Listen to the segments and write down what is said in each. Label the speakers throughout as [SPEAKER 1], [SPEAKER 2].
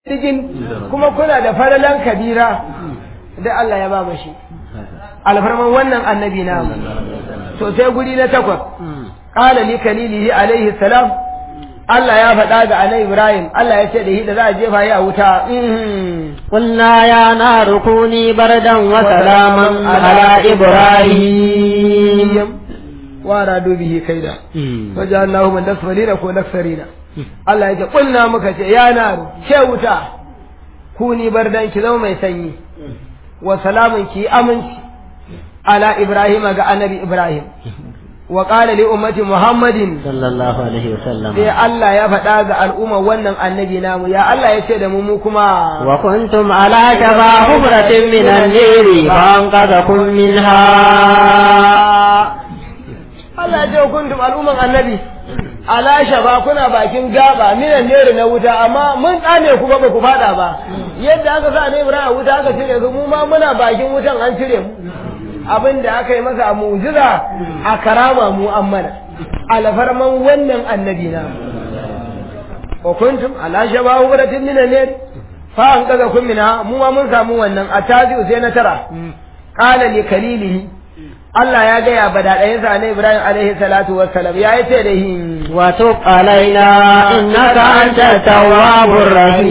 [SPEAKER 1] cikin kuma kuna da faralan kabira da Allah ya ba mu shi alfarman wannan annabi na to sai guri na takwas qala li kalilihi alaihi salam Allah ya faɗa ga annabi Ibrahim Allah ya ce da shi da za a jefa ya wuta
[SPEAKER 2] قلنا يا نار كوني بردا وسلاما على إبراهيم
[SPEAKER 1] وارادوا به كيدا وجعلناه من الأسفلين كون أكثرين Allah ya ce kulna muka ce ya naru ce wuta ku ni bardan ki zama mai sanyi wa salamun ki aminci ala Ibrahim ga annabi Ibrahim wa qala li ummati Muhammadin
[SPEAKER 2] sallallahu alaihi wasallam
[SPEAKER 1] sai Allah ya faɗa ga al'umma wannan annabi namu ya Allah ya ce da mu mu kuma
[SPEAKER 2] wa kuntum ala shafa hubratin min an-niri fa anqadhakum minha
[SPEAKER 1] Allah ya ce wa kuntum al'umman annabi ala shafa kuna bakin gaba minan nere na wuta amma mun tsane ku ba ku fada ba yadda aka sa ne Ibrahim wuta aka cire su mu ma muna bakin wutan an cire mu abin da aka yi masa a mu'jiza a karama mu an mana alfarman wannan annabi na wa kuntum ala shafa hubratin minan nere fa an kaga kun mina mu ma mun samu wannan a tazi sai na tara qala li kalilihi Allah ya gaya ba daɗayensa na Ibrahim alaihi salatu wassalam ya yi ce da hi
[SPEAKER 2] wa tub alaina innaka anta tawwabur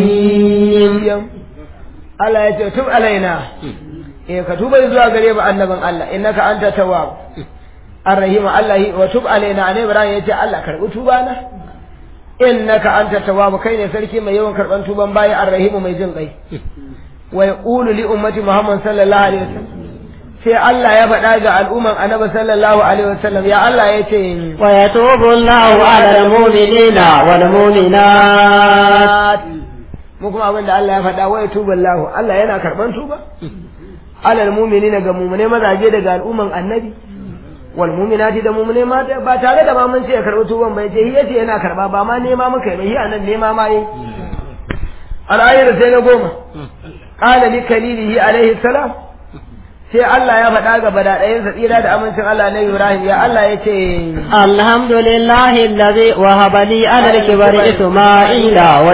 [SPEAKER 2] rahim
[SPEAKER 1] Allah ya ce tub alaina eh ka tuba zuwa gare ba annaban Allah innaka anta tawwab arrahim Allah wa tub alaina ne Ibrahim ya ce Allah karbi tuba na innaka anta tawwab kai ne sarki mai yawan karban tuban bayi arrahim mai jin kai wa yaqulu li ummati Muhammad sallallahu alaihi wasallam sai Allah ya faɗa ga al'umman annabi sallallahu alaihi wasallam ya Allah ya ce
[SPEAKER 2] wa yatubu Allahu ala al-mu'minina wal mu'minat
[SPEAKER 1] mu kuma abin da Allah ya faɗa wa yatubu Allahu Allah yana karban tuba ala al-mu'minina ga mu'mine mazaje daga al'umman annabi wal mu'minati da mu'mine mata ba tare da ba mun ce ya karbi tuban bai ce yace yana karba ba ma nema muka yi hi anan nema ma yi al-ayat sai na goma qala li kalilihi alaihi salam sai Allah ya faɗa ga badaɗayensa tsira da amincin Allah na Ibrahim ya Allah ya ce
[SPEAKER 2] alhamdulillahi allazi wahaba li ala al-kibari isma'ila wa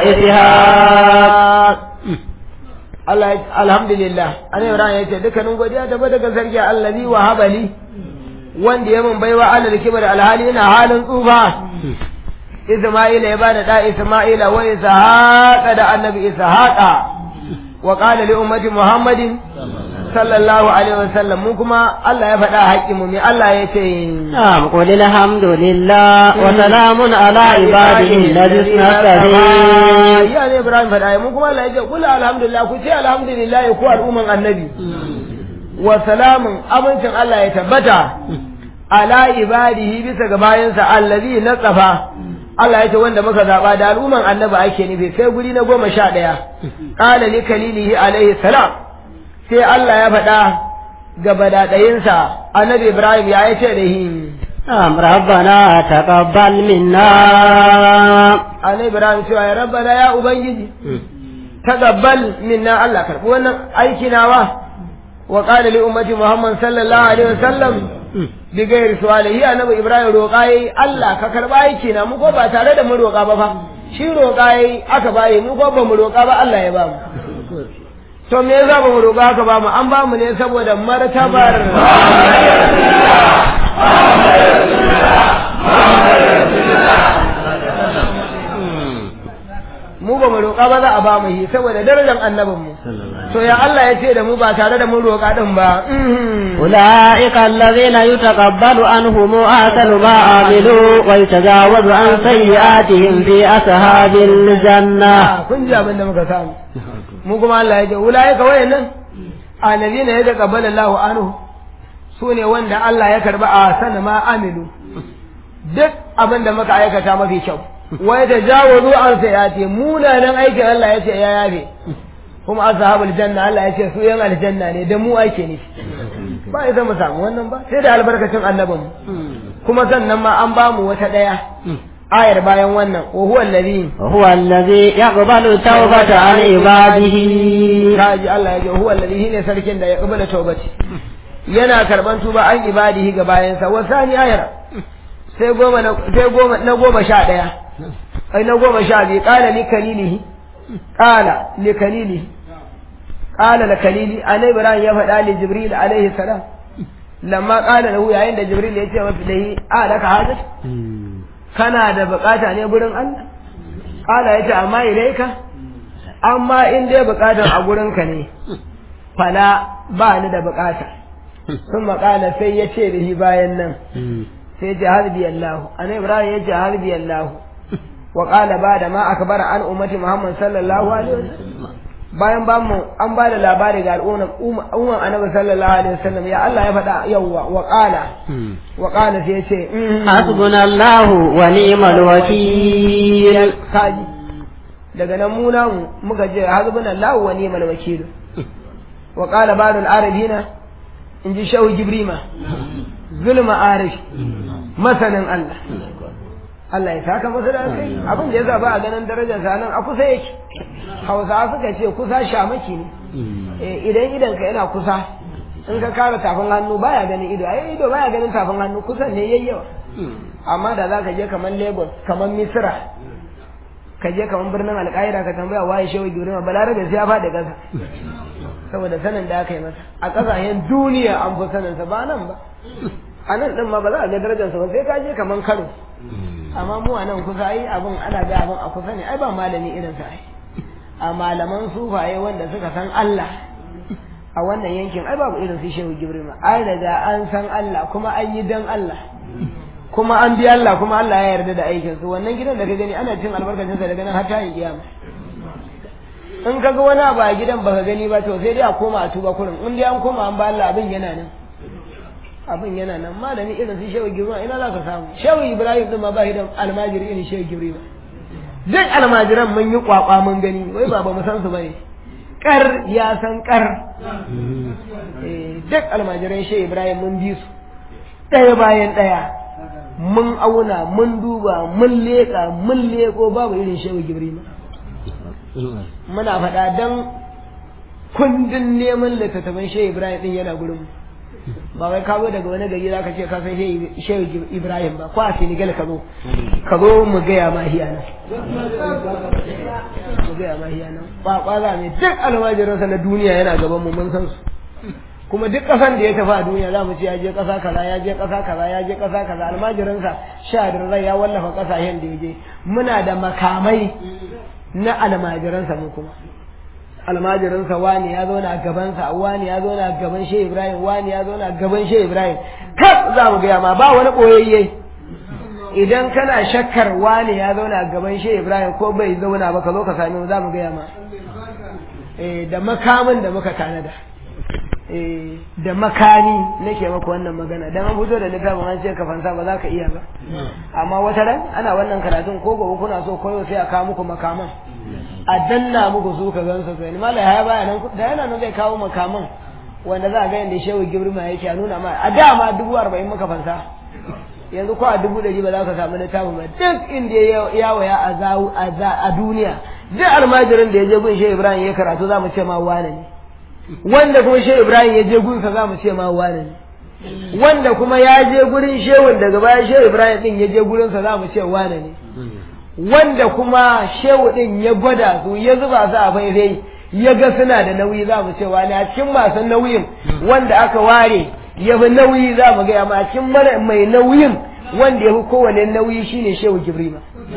[SPEAKER 2] ishaq
[SPEAKER 1] Allah alhamdulillah ana Ibrahim ya ce dukkanin godiya da daga sarki allazi wahaba li wanda ya mun baiwa ala al-kibari alhali ina halin tsufa Isma'ila ya bada da Isma'ila wa Ishaqa da annabi Ishaqa wa qala li ummati Muhammadin sallallahu alaihi wasallam mu kuma Allah ya faɗa haƙƙi mu me Allah ya ce
[SPEAKER 2] na'am qul alhamdulillah wa salamun ala ibadihi alladhina nastafi
[SPEAKER 1] ya ne Ibrahim faɗa mu kuma Allah ya ce qul alhamdulillah ku ce alhamdulillah ku al'umman annabi wa salamun amincin Allah ya tabbata ala ibadihi bisa ga bayansa allazi nasafa Allah ya ce wanda muka zaba da al'umman annabi ake nufi sai guri na goma sha ɗaya qala li kalilihi alaihi salam sai Allah ya faɗa ga badaɗayinsa annabi Ibrahim ya yi ce da hi
[SPEAKER 2] Am rabbana taqabbal minna
[SPEAKER 1] annabi Ibrahim cewa ya rabbana ya ubangiji taqabbal minna Allah karɓi wannan aiki nawa wa qala li ummati Muhammad sallallahu alaihi wasallam bi gairi su'alihi annabi Ibrahim roƙa yayi Allah ka karɓa aiki na mu ko ba tare da mun roƙa ba fa shi roƙa yayi aka baye mu ko ba mu roƙa ba Allah ya ba mu to me yasa ba mu roƙa haka ba mu an ba mu ne saboda martabar mu ba mu roƙa ba za a ba mu shi saboda darajar annabin mu to ya Allah ya ce da mu ba tare da mun roƙa din ba
[SPEAKER 2] ulaika allazina yutaqabbalu anhum ahsanu ma amilu wa yatajawazu an sayyi'atihim fi ashabil janna
[SPEAKER 1] kun ji abin da muka samu mu kuma Allah ya ce ulaika wayannan annabina ya taqabbala Allahu anhu su ne wanda Allah ya karba a sana ma amilu duk abin da muka aikata mafi kyau wai da jawazu an sayati munanan aikin Allah ya ce ya yafe kuma ashabul janna Allah ya ce su yan aljanna ne da mu aike ne ba ya mu samu wannan ba sai da albarkacin annabin kuma sannan ma an ba mu wata daya ayar bayan wannan wa huwa allazi
[SPEAKER 2] huwa allazi yaqbalu tawbata an ibadihi
[SPEAKER 1] kaji Allah ya ce huwa allazi ne sarkin da ya qabala tawbati yana karban tuba an ibadihi ga bayansa wa sani ayar sai goma na sai goma na goma sha daya ai na goma sha biyu qala li kalilihi qala li kalili qala li kalili annabi ibrahim ya faɗa li jibril alaihi salam lamma qala lahu yayin da jibril ya ce masa dai a laka hajat kana da bukata ne gurin Allah qala yace amma ilaika amma in dai bukatar a gurinka ne fala ba ni da bukata sun makala sai ya ce da shi bayan nan sai ce harbi Allah an Ibrahim ya ce harbi Allah wa qala ba da ma akbara an ummati Muhammad sallallahu alaihi wasallam bayan ba mu an ba da labari ga al'umma umman annabi sallallahu alaihi wasallam ya Allah ya faɗa yawwa wa qala wa qala sai ya ce
[SPEAKER 2] hasbunallahu wa ni'mal wakil
[SPEAKER 1] kaji daga nan mu namu muka je hasbunallahu wa ni'mal wakil wa qala ba'dul arabina in ji shawu jibrima zulma arish masanin Allah Allah ya saka masa da kai abin da yasa ba a ganin darajar sa nan a kusa yake Hausawa suka ce kusa shamaki ne eh idan idan ka yana kusa in ka kara tafin hannu baya ganin ido ai ido baya ganin tafin hannu kusan ne yayyawa amma da za ka je kamar Lagos kamar Misra ka je kamar birnin Alƙaira ka tambaya waye shehu Gibrima balarabe sai ya faɗi ƙasa saboda sanin da aka yi masa a ƙasashen duniya an fi saninsa ba nan ba a nan ɗin ma ba za a ga darajarsa ba sai ka je kaman karo amma mu a nan kusa ai abin ana ga abin a kusa ne ai ba malami irin sa ai a malaman sufaye wanda suka san Allah a wannan yankin ai babu irin su shehu gibrima ai daga an san Allah kuma an yi dan Allah kuma an bi Allah kuma Allah ya yarda da aikin su wannan gidan da ka gani ana cin albarkacin sa daga nan har ta yin kiyama in ka ga wani abu a gidan baka gani ba to sai dai a koma a tuba kurin in dai an koma an ba Allah abin yana nan abin yana nan malami irin su shehu gibrima ina za ka samu shehu ibrahim din ma ba shi da almajiri irin shehu gibrima duk almajiran mun yi kwakwa mun gani wai ba ba mu san su bane kar ya san kar duk almajiran shehu ibrahim mun bi su ɗaya bayan ɗaya mun auna mun duba mun leƙa mun leƙo babu irin shehu gibrima muna faɗa don kundin neman littattafan shehu ibrahim ɗin yana gurin ba wai ka zo daga wani gari za ka ce ka san shehu ibrahim ba ko a senegal ka zo ka zo mu gaya ma hiya nan mu gaya ma hiya nan ba kwaza ne duk almajiransa na duniya yana gaban mu mun san su kuma duk ƙasan da ya tafi a duniya za mu ce ya je ƙasa kaza ya je ƙasa kaza ya je ƙasa kaza almajiransa sha rai ya wallafa ƙasashen da ya je muna da makamai na almajiransa mu kuma almajiransa wani ya zauna gabansa wani ya zauna gaban shehu ibrahim wani ya zauna gaban shehu ibrahim kaf za mu gaya ma ba wani ɓoyayye idan kana shakkar wani ya zauna gaban shehu ibrahim ko bai zauna ba ka zo ka sami mu za mu gaya ma da makamin da muka tanada da makani nake maka wannan magana dan an fito da littafin an ce ka fansa ba za ka iya ba amma wata ran ana wannan karatun ko gobe kuna so koyo sai a kawo muku makaman a danna muku su ka gansu kai malai ya baya nan da yana nan zai kawo makaman wanda za a ga yanda shehu gibrima yake a nuna ma a da ma dubu arba'in muka fansa yanzu ko a dubu ɗari ba za ka samu littafin ba duk inda ya yawaya a duniya duk almajirin da ya je gun shehu ibrahim ya karatu za mu ce ma wane ne wanda kuma shehu ibrahim ya je gunsa za mu ce ma wane ne wanda kuma ya je gurin shehun daga baya shehu ibrahim din ya je gurinsa za mu ce wane ne wanda kuma shehu din ya gwada su ya zuba su a faifai ya ga suna da nauyi za mu ce wane a cikin masu nauyin wanda aka ware ya fi nauyi za mu gaya ma a cikin mara mai nauyin wanda ya fi kowane nauyi shine shehu gibrima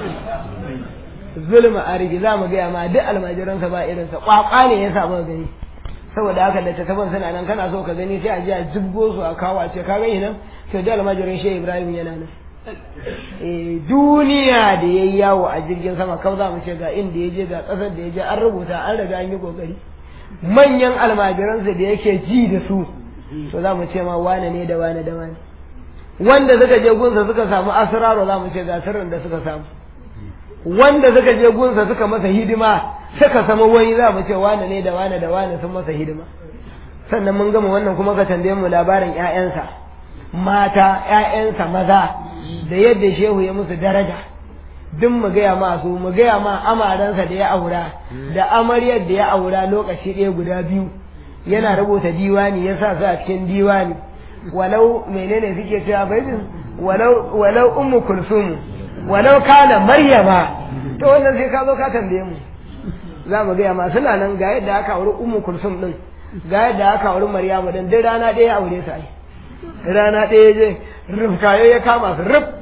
[SPEAKER 1] zulma a rigi za mu gaya ma duk almajiransa ba irinsa kwakwa ne ya samu gani saboda haka da ta taban suna nan kana so ka gani sai a je a jibgo su a kawo a ce ka gani nan to da almajirin shehu ibrahim yana nan eh duniya da yayi yawo a jirgin sama kau za mu ce ga inda ya je ga kasar da ya je an rubuta an riga an yi kokari manyan almajiransa da yake ji da su to za mu ce ma wane ne da wane da wane wanda suka je gunsa suka samu asraro za mu ce ga sirrin da suka samu wanda suka je gunsa suka masa hidima suka sama wani za mu ce wane ne da wane da wane sun masa hidima sannan mun gama wannan kuma ka tambaye mu labarin ƴaƴansa mata ƴaƴansa maza da yadda shehu ya musu daraja duk mu gaya ma su mu gaya ma amaransa da ya aura da amaryar da ya aura lokaci ɗaya guda biyu yana rubuta diwani ya sa su a cikin diwani walau menene suke cewa baitin walau walau ummu kulsum walau kana maryama to wannan sai ka zo ka tambaye mu za mu gaya ma suna nan ga yadda aka auri ummu kulsum din ga yadda aka auri maryamu din duk rana ɗaya ya aure sa ai rana ɗaya je rufkayo ya kama su ruf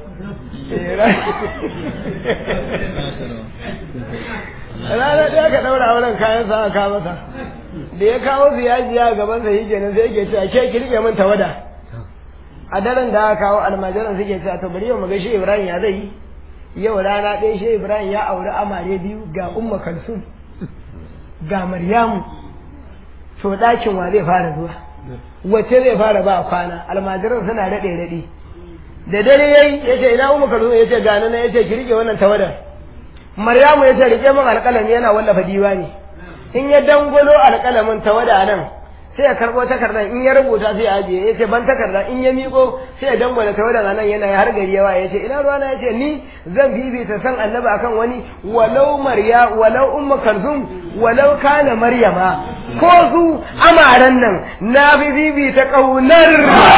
[SPEAKER 1] rana ɗaya ka ɗaura auren kayan sa aka masa da ya kawo su yaji ya gaban sa yi kenan sai yake cewa ke kirke min tawada a daren da aka kawo almajiran suke cewa to bari yau mu ga shi Ibrahim ya zai yi yau rana ɗaya shi Ibrahim ya auri amare biyu ga Umma Kalsum ga Maryamu to ɗakin wa zai fara zuwa wace zai fara ba kwana almajiran suna daɗe daɗe da dare yayi yace ina Umma Kalsum yace ga nan yace ki rike wannan tawadar Maryamu yace rike min alƙalami yana wallafa diwani in ya dangwalo alƙalamin tawada nan sai ya karɓo takardar in ya rubuta sai ya ajiye ya ce ban takarda in ya miƙo sai ya dangwala tawadar nan yana har gari yawa ya ce ina ruwana ya ce ni zan bibita san annabi akan wani walau marya walau umma kalzum walau kana maryama ko su amaran nan na bi bibita ƙaunar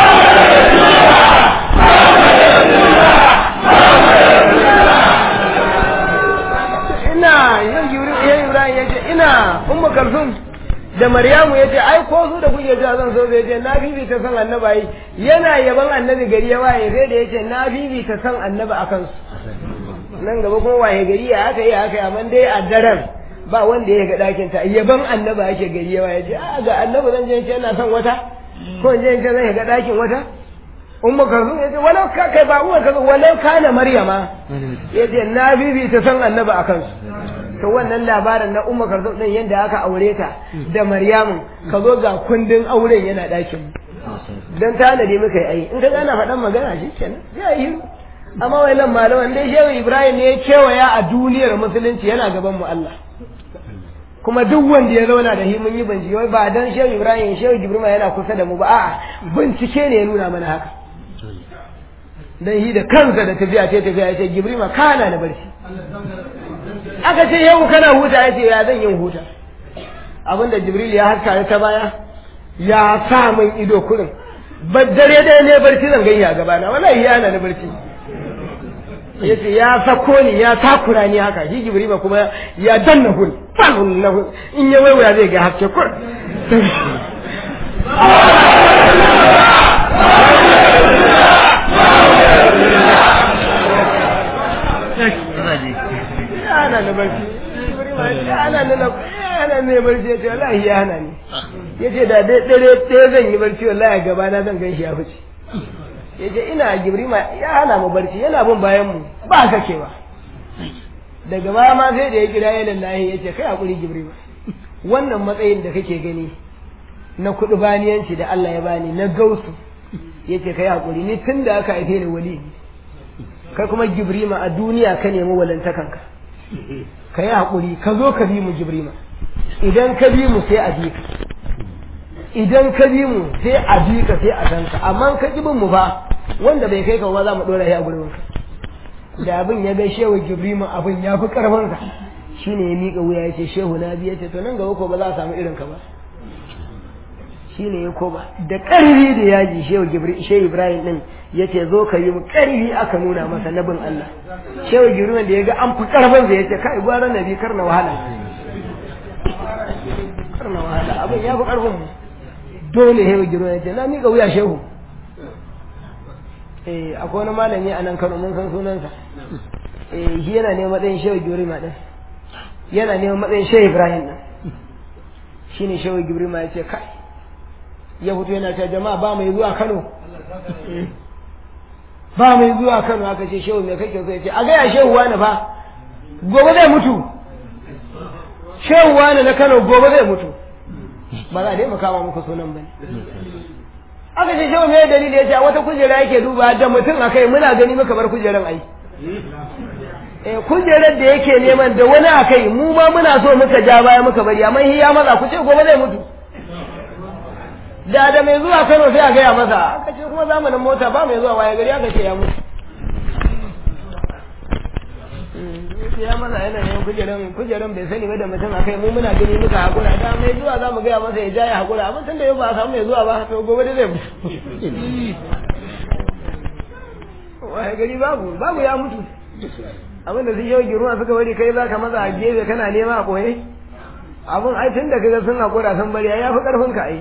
[SPEAKER 1] ina yin Ibrahim ya ce ina umma kalzum da Maryamu ya ce ai ko su da kuke cewa zan so zai ce na bibita san annabi ai yana yaban annabi gari ya waye sai da yace na bibita san annabi akan su nan gaba kuma waye gari ya aka yi aka yi amma dai a daren ba wanda ya ga dakin ta yaban annabi ake gari ya waye ce a ga annabi zan je ce yana son wata ko in je ce zan ga dakin wata umma kazu ya ce walau ka kai ba uwa kazu walau kana maryama ya ce na bibita san annabi akan su to wannan labarin na umma karzum din yadda aka aure ta da maryamu ka zo ga kundin auren yana ɗakin dan tanadi muka yi ai in ka gana faɗan magana shi kenan ya yi amma wannan malaman dai shehu ibrahim ne ya kewaya a duniyar musulunci yana gaban mu Allah kuma duk wanda ya zauna da shi mun yi bincike wai ba dan shehu ibrahim shehu jibrima yana kusa da mu ba a'a bincike ne ya nuna mana haka dan shi da kansa da tafiya ce tafiya ya ce jibrima kana da barci aka ce yau kana huta ya ce ya zan yin huta abinda jibril ya haska ta baya ya sa min ido kurin dare dare ne barci zan gani a gabana wallahi ya na barci ya ce ya sako ni ya takura ni haka shi jibril ba kuma ya danna hun fahun na hun in ya waiwaya zai ga haske kur ana na barci ana na ana ne barci ya ce wallahi ya hana ni ya ce da dare ɗaya zan yi barci wallahi gaba na zan gan shi ya fice ya ce ina gibrima ya hana mu barci yana bin bayan mu ba sakewa daga baya ma sai da ya kira ya lallahi ya ce kai hakuri gibrima wannan matsayin da kake gani na kuɗi baniyanci da Allah ya bani na gausu ya ce kai hakuri ni tun da aka haife ni wali kai kuma gibrima a duniya ka nemi walantakanka ka yi haƙuri ka zo ka bi mu jibrima idan ka bi mu sai a bi ka idan ka bi mu sai a bi ka sai a san ka amma ka ki bin mu ba wanda bai kai ka ba za mu dora shi a gurin ka da abin ya ga shehu jibrima abin ya fi karfin sa shine ya miƙa wuya ya ce shehu na biya ce to nan gaba ko ba za a samu irin ka ba shine ya koba da ƙarfi da yaji shehu shehu ibrahim din ya ce zo ka yi mu ƙarfi aka nuna masa nabin allah shehu jibril da ya ga an fi ƙarfin sa ya ce kai gwara nabi kar na wahala kar na wahala abin ya fi ƙarfin mu dole shehu jibril ya ce na miƙa wuya shehu eh akwai wani malami a nan kano mun san sunansa eh shi yana neman matsayin shehu jibril ma din yana neman matsayin shehu ibrahim din shine shehu jibril ma ya ce kai ya fito yana ta jama'a ba mai zuwa Kano ba mai zuwa Kano aka ce shehu me kake so ya ce a gaya shehu wani fa gobe zai mutu shehu wani na Kano gobe zai mutu ba za a dai makama muku sunan bane aka ce shehu me dalili ya ce wata kujera yake duba da mutum a kai muna gani muka bar kujeran ai eh kujerar da yake neman da wani a kai mu ma muna so muka ja baya muka bari amma ya maza ku ce gobe zai mutu da da mai zuwa Kano sai a gaya masa aka ce kuma zamanin mota ba mai zuwa waye gari aka ce ya mutu ya masa yana yin kujeran kujeran bai sani ba da mutum akai mu muna gani muka hakura da mai zuwa za mu gaya masa ya ja ya hakura amma tun da yau ba a samu mai zuwa ba to gobe da zai mutu waye gari babu babu ya mutu abinda sun yau giruwa suka bari kai za ka maza a gefe kana nema a koye abun ai tun da kaga sun hakura sun bari ya fi karfin ka ai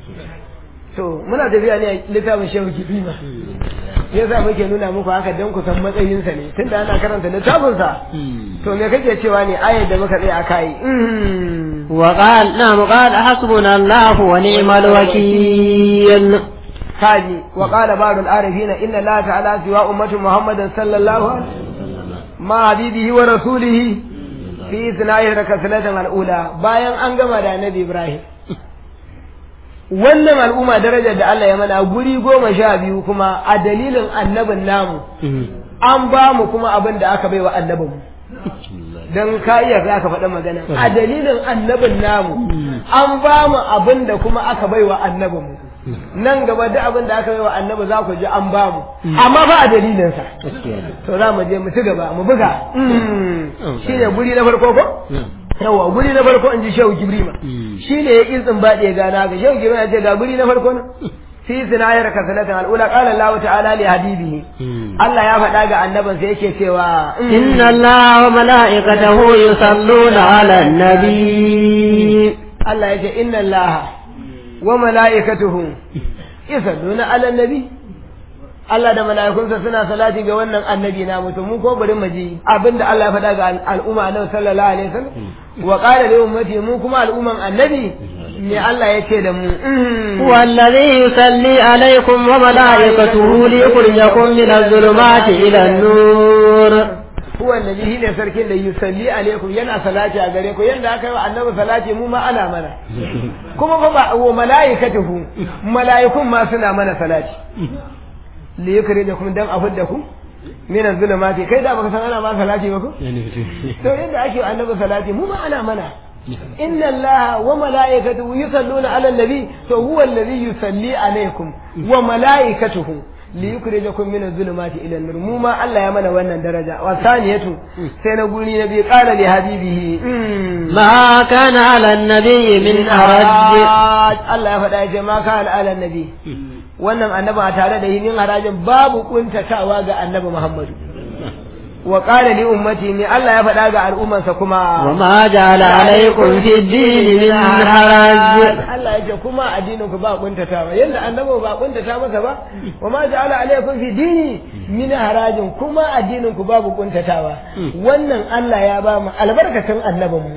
[SPEAKER 1] to muna tafiya ne a littafin shehu kibima yasa muke nuna muku haka don ku san matsayinsa ne tunda ana karanta littafinsa to me kake cewa ne ayar da muka tsaya akai
[SPEAKER 2] وقال نعم قال حسبنا الله ونعم الوكيل
[SPEAKER 1] kaji wa qala ba'd al-arifin inna la ta'ala siwa ummati muhammadin sallallahu alaihi ma habibihi wa rasulihi fi sina'i rakasalatan al-ula bayan an gama da annabi ibrahim wannan al'umma darajar da Allah ya mana guri goma sha biyu kuma a dalilin annabin namu an ba mu kuma abin da aka baiwa annabin mu don ka iya za ka faɗa magana a dalilin annabin namu an ba mu abin da kuma aka baiwa annabin mu nan gaba duk abin da aka baiwa annabi za ku ji an ba mu amma ba a dalilinsa to za mu je mu ci gaba mu buga shine guri na farko ko yawa guri na farko in ji shehu gibrima shi ne ya izin baɗe gana ga shehu gibrima ya ce ga guri na farko na fi sinayar kasalatan al'ula qala Allah ta'ala li habibihi Allah ya faɗa ga annabin sa yake cewa
[SPEAKER 2] inna Allah wa mala'ikatahu yusalluna 'alan nabi
[SPEAKER 1] Allah ya ce inna Allah wa mala'ikatuhu yusalluna 'alan nabi Allah da mala'ikunsa suna salati ga wannan annabi na mutum mun ko bari mu ji abinda Allah ya faɗa ga al'umma annabi sallallahu alaihi wasallam wa qala li ummati mu kuma al'umman annabi ne Allah ya ce da mu
[SPEAKER 2] huwa alladhi yusalli alaikum wa mala'ikatuhu liyukhrijakum min adh-dhulumati ila an-nur
[SPEAKER 1] huwa alladhi shine sarkin da yusalli alaikum yana salati a gare ku yanda aka yi wa annabi salati mu ma ana mana kuma ba wa mala'ikatuhu mala'ikun ma suna mana salati li yukhrijakum dan afudda ku min az-zulumati kai da baka san ana ma salati ba ko to yadda ake annabi salati mu ma ana mana inna allaha wa malaikatuhu yusalluna ala nabi to huwa alladhi yusalli alaykum wa malaikatuhu li yukhrijakum min az-zulumati ila an-nur mu ma Allah ya mana wannan daraja wa saniyatu sai na guri na bi qala li habibihi
[SPEAKER 2] ma kana ala an-nabi min haraj
[SPEAKER 1] Allah ya faɗa ya ce ma kana ala an-nabi wannan annabi a tare da yin harajin babu kuntatawa ga annabi Muhammadu wa qala li ummati ni Allah ya faɗa ga al'ummansa kuma
[SPEAKER 2] wa ma ja'ala alaykum fi ad-din min haraj
[SPEAKER 1] Allah ya ce kuma addinin ku ba kuntatawa yanda annabi ba kuntata masa ba wa ma ja'ala alaykum fi dini min harajin kuma addinin ku babu kuntatawa wannan Allah ya ba mu albarkacin annabinmu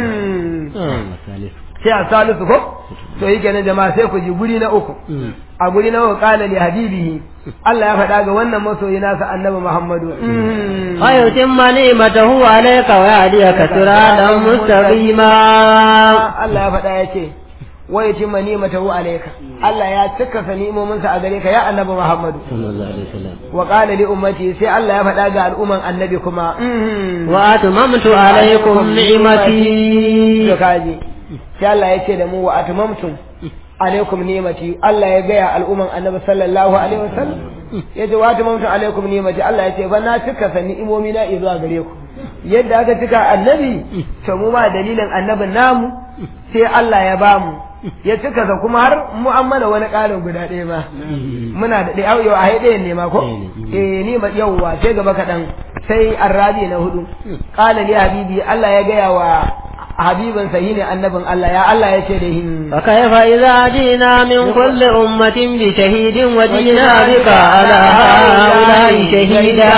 [SPEAKER 1] sai a salisu ko to yi kenan jama'a sai ku ji guri na uku a guri na uku kala li habibihi Allah ya faɗa ga wannan masoyi nasa annabi Muhammadu
[SPEAKER 2] wa yutimma ni'matahu alayka wa yahdiyaka siratan mustaqima
[SPEAKER 1] Allah ya faɗa ya ce wa yutimma ni'matahu alayka Allah ya cika sa ni'imominsa a gare ka ya annabi Muhammadu
[SPEAKER 2] sallallahu alaihi wasallam
[SPEAKER 1] wa qala li ummati sai Allah ya faɗa ga al'umman annabi kuma
[SPEAKER 2] wa atmamtu alaykum ni'mati
[SPEAKER 1] to kaji sai Allah ya ce da mu wa atmamtum alaikum ni'mati Allah ya gaya al'umman annabi sallallahu alaihi wasallam ya ce wa atmamtum alaikum ni'mati Allah ya ce ba na cika sa ni'imomi na zuwa gare ku yadda aka cika annabi to mu ma dalilin annabin namu sai Allah ya ba mu ya cika sa kuma har mu an mana wani ƙarin guda ɗaya ma muna da ɗaya yau a hai ɗayan ne ma ko eh ni ma yauwa sai gaba kaɗan sai arrabi na hudu qala li habibi Allah ya gaya wa habibin sa ne annabin Allah ya Allah ya ce da hin
[SPEAKER 2] fa kayfa idza jina min kulli ummatin bi shahidin wa jina bika ala haula'i shahida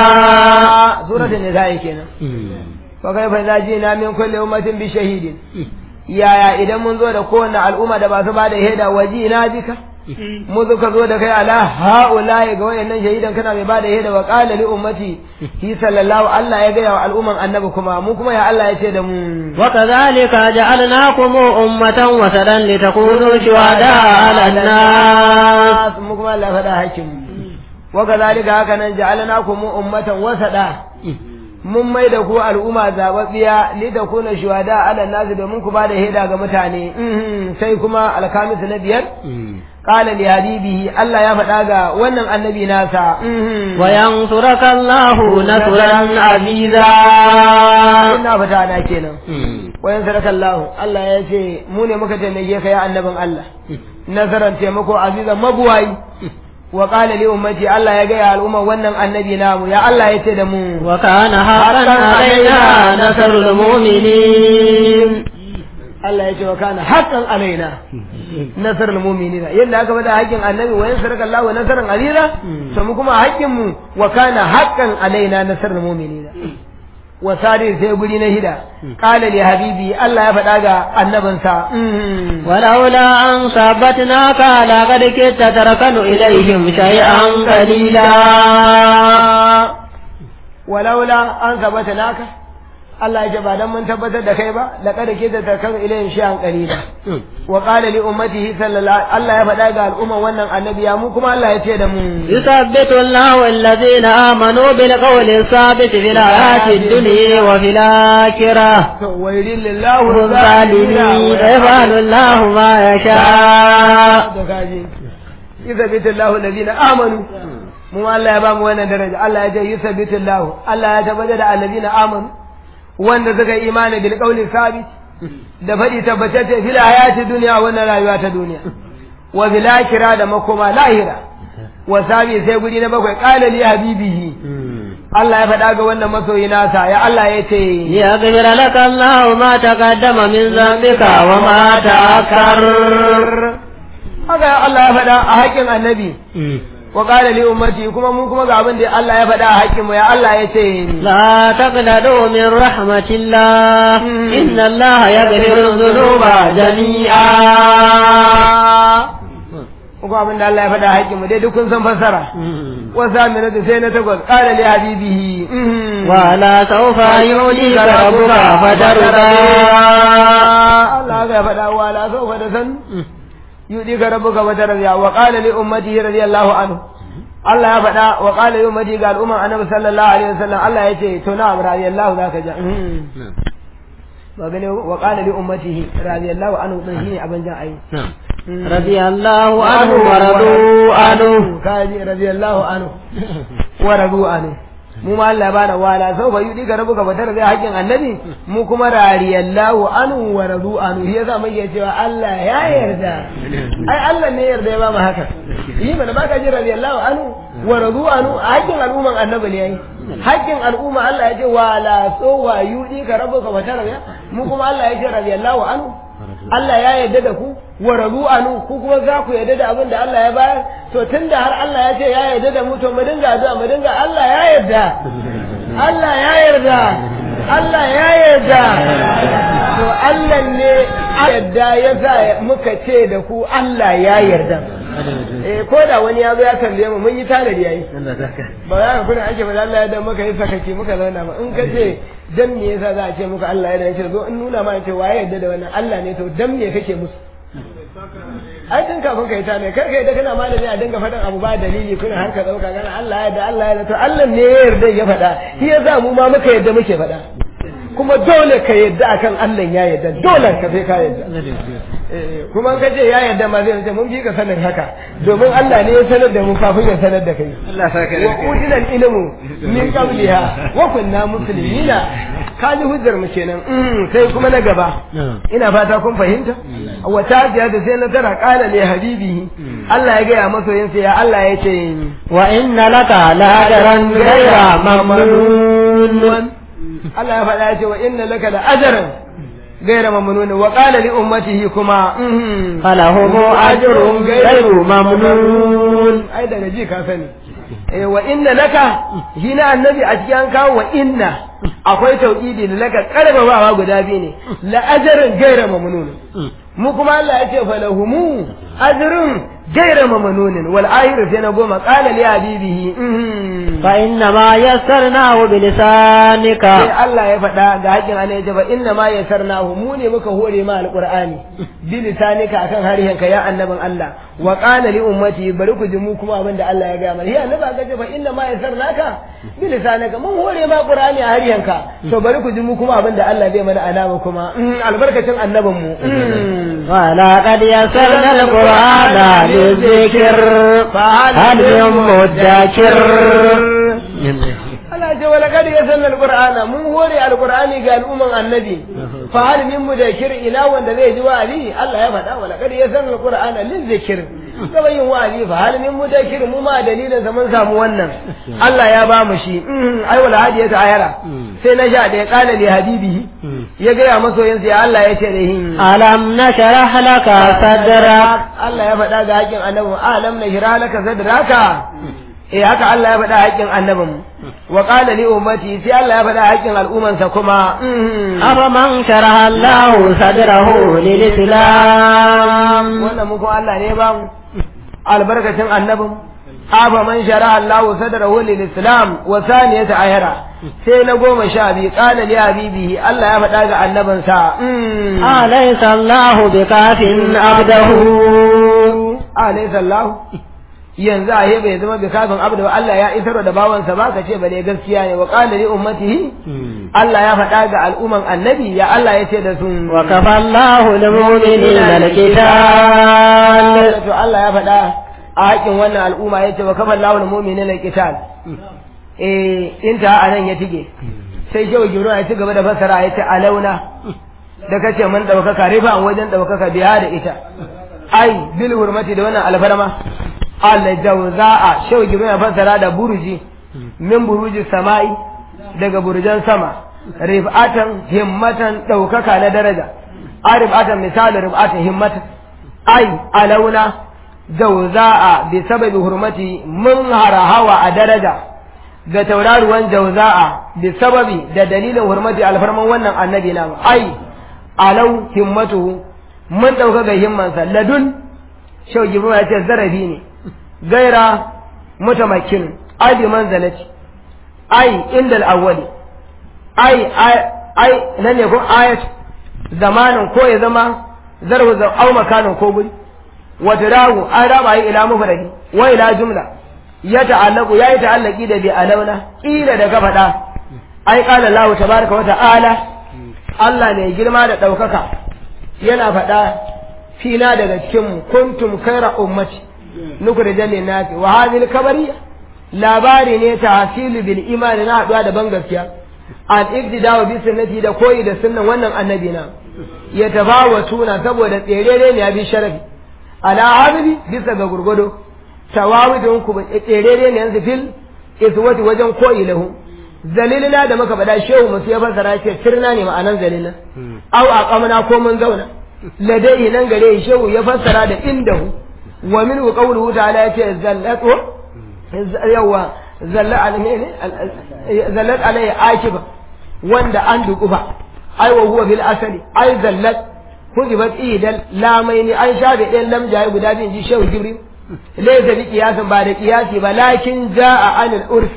[SPEAKER 1] suratul nisa kenan fa kayfa idza jina min kulli ummatin bi shahidin yaya idan mun zo da kowanne al'umma da ba su ba da shaida waji na bika mu ka zo da kai ala haula'i ga wayannan shahidan kana mai bada shaida wa qala li ummati hi sallallahu Allah ya gaya wa al'umman annabi kuma mu kuma ya Allah ya ce da mu
[SPEAKER 2] wa kadhalika ja'alnakum ummatan wasatan litakunu shuhada 'ala an-nas
[SPEAKER 1] mu kuma Allah faɗa hakim wa kadhalika haka nan ja'alnakum ummatan wasada mun mai da ku al'umma zababbiya li da kuna shuhada ala nasu domin ku bada hida ga mutane sai kuma alkamis na biyar qala li habibihi Allah ya faɗa ga wannan annabi nasa
[SPEAKER 2] wa yansuraka Allahu nasran aziza
[SPEAKER 1] ina fata na kenan wa yansuraka Allah Allah ya ce mu ne muka taimake ka ya annabin Allah nasaran taimako azizan mabuwayi wa qala li ummati Allah ya gaya al'umma wannan annabi namu ya Allah ya ce da mu
[SPEAKER 2] wa kana haqqan alaina nasrul mu'minin
[SPEAKER 1] Allah ya ce wa kana haqqan alaina nasrul mu'minina yadda aka bada haƙƙin annabi wa yansaraka Allah wa nasran aziza to mu kuma haƙƙin mu wa kana haqqan alaina nasrul mu'minina wa sari sai guri na hida qala li habibi Allah ya faɗa ga annabinsa
[SPEAKER 2] ولولا أن ثبتناك لقد كدت تركن إليهم شيئا قليلا
[SPEAKER 1] walaula an sabata naka Allah ya ce ba dan mun tabbatar da kai ba laqad kita takan ilayhim shay'an qalila wa qala li ummatihi sallallahu Allah ya faɗa ga al'umman wannan annabi ya mu kuma Allah ya ce da mu
[SPEAKER 2] يثبت الله الذين آمنوا بالقول الثابت في الحياة الدنيا وفي الآخرة
[SPEAKER 1] wailil lillahu
[SPEAKER 2] الظالمين يفعل الله ما يشاء
[SPEAKER 1] da kaji yuthabbitu Allahu alladhina amanu mu ma Allah ya ba mu wannan daraja Allah ya ce yuthabbitu Allahu Allah ya tabbata da alladhina amanu wanda suka yi imani bil qawli sabit da fadi tabbatacce fil hayati dunya wannan rayuwa ta duniya wa bil akhirah da makoma lahira wa sabi sai guri na bakwai qala li habibihi Allah ya faɗa ga wannan masoyi nasa ya Allah ya ce
[SPEAKER 2] ليغفر لك الله ما تقدم من ذنبك وما تأخر
[SPEAKER 1] haka Allah ya faɗa a haƙƙin annabi wa qala li ummati kuma mun kuma ga abin da Allah ya faɗa a haƙƙin mu ya Allah ya ce
[SPEAKER 2] لا تقنطوا من رحمة الله إن الله يغفر الذنوب جميعا
[SPEAKER 1] kuma abin da Allah ya faɗa a haƙƙin mu dai duk kun san fassara wa samina da sai na takwas qala li habibihi
[SPEAKER 2] ولا سوف يعطيك ربك فترضى
[SPEAKER 1] Allah ya faɗa wa la sawfa da san yudi ka rabbuka wa tarbiya wa qala li ummatihi radiyallahu anhu Allah ya faɗa wa qala li ummati ga al'umma annabi sallallahu alaihi wasallam Allah ya ce to na radiyallahu zaka ja ba gane wa qala li ummatihi radiyallahu anhu din shine abin jan ayi
[SPEAKER 2] رضي الله عنه ورضوا عنه
[SPEAKER 1] kaji radiyallahu anhu wa radu anhu mu ma Allah bana wala sau ba yudi ga rabuka ba tare da haƙin annabi mu kuma radiyallahu anhu wa radu anhu shi yasa muke cewa Allah ya yarda ai Allah ne yarda ya ba mu haka yi mana baka ji radiyallahu anhu wa radu anhu a haƙin al'umman annabi ne yayi haƙin al'umma Allah ya ce wala sau wa yudi ga rabuka ba tare da mu kuma Allah ya ce radiyallahu anhu Allah ya yarda da ku wa rabu anu ku kuma za ku yarda da abin da Allah ya bayar to tunda har Allah ya ce ya yarda da mu to mu dinga addu'a mu dinga Allah ya yarda Allah ya yarda Allah ya yarda to Allah ne yarda ya sa muka ce da ku Allah ya yarda eh ko da wani ya zo ya tambaye mu mun yi tanadi yayi ba za ka kuna ake ba Allah ya da muka yi sakaki muka zauna ba in ka ce dan me yasa za a ce muka Allah ya yarda zo in nuna ma ce waye yarda da wannan Allah ne to dan me kake musu ai tun kafin ka yi ta ne kar ka yi da kana malami a dinga faɗin abu ba dalili kuna har ka ɗauka kana Allah ya da Allah ya da to Allah ne ya yarda ya faɗa shi yasa mu ma muka yarda muke faɗa kuma dole ka yarda akan Allah ya yarda dole ka sai ka yarda kuma ka ce ya yarda ma zai ce mun fi ka sanin haka domin Allah ne ya sanar da mu kafin ya sanar da kai
[SPEAKER 2] Allah saka
[SPEAKER 1] wa udina ilmu min qabliha wa kunna muslimina ka ji hujjar mu kenan sai kuma na gaba ina fata kun fahimta wa ta da sai na tara qala li habibihi Allah ya gaya masoyinsa ya Allah ya ce
[SPEAKER 2] wa inna laka la ajran ghayra mamnun
[SPEAKER 1] Allah ya faɗa ya ce wa inna laka la ajran غير ممنون وقال لأمته كما
[SPEAKER 2] فلهم أجر غير ممنون
[SPEAKER 1] أي ده نجي كافني wa inna laka shi na annabi a cikin kawo wa inna akwai tauhidi da laka karbabawa guda biyu ne la ajrin gaira mamnun mu kuma Allah ya ce falahumu ajrun gaira mamnun wal ayru sai na goma qala li habibihi
[SPEAKER 2] fa inna ma yassarnahu bi lisanika
[SPEAKER 1] sai Allah ya faɗa ga hakin Allah ya ce fa inna ma yassarnahu mu ne muka hore ma alqur'ani bi lisanika akan harihanka ya annabin Allah wa qala li ummati bari ku ji mu kuma abin da Allah ya ga mana ya annabi aka ce fa inna ma yassarnaka bi lisanika mun hore ma qur'ani a harihanka to bari ku ji mu kuma abin da Allah zai mana alama kuma albarkacin annabin mu
[SPEAKER 2] ولقد يسرنا القرآن للذكر فهل من مدكر
[SPEAKER 1] Allah ce wala kad yasanna alqur'ana mun hore alqur'ani ga al'umman annabi fa hal min mudakir ila wanda zai ji wa'azi Allah ya faɗa wala kad yasanna alqur'ana lil zikr gaba yin wa'azi fa hal min mudakir mu ma dalilin sa mun samu wannan Allah ya ba mu shi ai wala hadiya ta ayara sai na sha da ya kala li habibihi ya ga masoyin sa ya Allah ya ce da hin
[SPEAKER 2] alam nashrah laka sadrak
[SPEAKER 1] Allah ya faɗa ga haƙin annabi alam nashrah laka sadraka eh haka Allah ya faɗa haƙin annabin wa qala li ummati sai Allah ya faɗa haƙin al'umman sa kuma
[SPEAKER 2] afaman sharaha Allah sadrahu lil islam
[SPEAKER 1] wannan mu ko Allah ne ba mu albarkacin annabin afa man shara Allah sadrahu lil islam wa thaniyata ayara sai na goma sha biyu qala li habibihi Allah ya faɗa ga annabin sa
[SPEAKER 2] alaysa Allah bikafin abdahu
[SPEAKER 1] alaysa Allah yanzu a bai zama bi kafin abdu ba Allah ya isar da bawansa ba ka ce bane gaskiya ne wa qala li ummatihi Allah ya faɗa ga al'umman annabi ya Allah ya ce da su
[SPEAKER 2] wa kafallahu lil mu'minina al-qital
[SPEAKER 1] to Allah ya faɗa a haƙin wannan al'umma ya ce wa kafallahu lil mu'minina al-qital eh inta anan ya tige sai shehu jibril ya ci gaba da fasara ya ce alauna da kace mun daukaka rifa an wajen daukaka biya da ita ai bil hurmati da wannan alfarma al-jawza'a shau gibi ya fassara da burji min buruji sama'i daga burjan sama rif'atan himmatan daukaka na daraja a rif'atan misali rif'atan himmatan ai alauna jawza'a bi sababi hurmati mun harahawa a daraja ga tauraruwan jawza'a bi sababi da dalilin hurmati alfarman wannan annabi na ai alau himmatuhu mun dauka ga himmansa ladun shau gibi ya ce zarafi ne gaira mutamakin ai bi manzalati ai inda al-awwali ai ai nan ne ko ayat zamanin ko ya zama zarhu za au makanin ko guri wa tirahu an raba yi ila mufradi wa ila jumla ya ta'allaqu yayi ta'allaqi da bi alauna kila da ka faɗa ai qala Allah tabaaraka wa ta'ala Allah ne girma da ɗaukaka yana faɗa fina daga cikin mu kuntum khaira ummati nukhrija lin-nasi wa hadhihi al-kabariya labari ne ta hasilu bil imani na haɗuwa da ban gaskiya al iqtida'u bi sunnati da koyi da sunnan wannan annabi na ya tafawatuna saboda tserere ne ya bi sharafi ala habibi bisa ga gurgudo tawawidun ku tserere ne yanzu fil iswati wajen koyi lahu zalilina da muka faɗa shehu musu ya fassara ce sirna ne ma'anan zalilina au aqamna ko mun zauna ladai nan gare shehu ya fassara da indahu wa min qawluhu ta'ala yace zallatu yawa zalla alayhi zallat alayhi akiba wanda an dukufa ai wa huwa bil asali ai zallat hujibat idan lamaini an shafe ɗayan lamjaye guda biyu ji shehu jibril laysa bi qiyasin ba da qiyasi ba lakin jaa anil urf